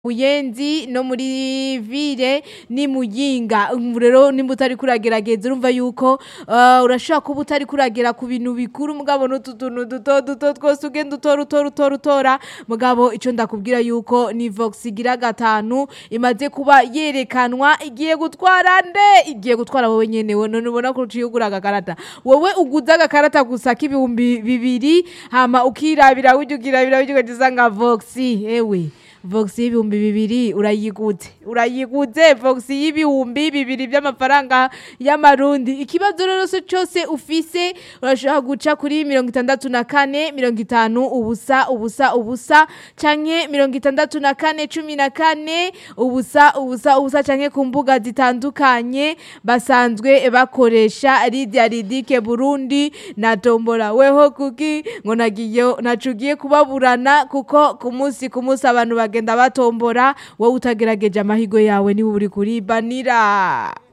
Buyenzi no muri ville ni Muyinga ubu rero nimba utariko uragerageza urumva yuko uh, urashobora kuba utariko uragera ku bintu bikuru mugabo n'utu tuntu duto duto twose ugenda utora utora utora utora mugabo ico ndakubwira yuko ni Vox igira gatanu imaze kuba yerekanwa igiye gutwara nde igiye gutwara wowe nyene we none ubona ko uciye ugura agakarata wowe uguze agakarata gusa k'ibihumbi bibiri hama ukirabira wirya ukirabira wirya ugaca usanga Vox ewe Vox y'ibihumbi bibiri urayiguze urayiguze Vox y'ibihumbi bibiri by'amafaranga y'amarundi ikibazo rero se cyose ufise urashobora guca kuri mirongo itandatu na kane mirongo itanu ubusa ubusa ubusa canke mirongo itandatu na kane cumi na kane ubusa ubusa ubusa canke ku mbuga zitandukanye basanzwe bakoresha Lydia Ridike Burundi na Tombora weho kuki ngo nagiye nacugiye kubaburana kuko ku munsi ku munsi abantu bagenda batombora wowe utagerageje amahigo yawe niwe uri kuribanira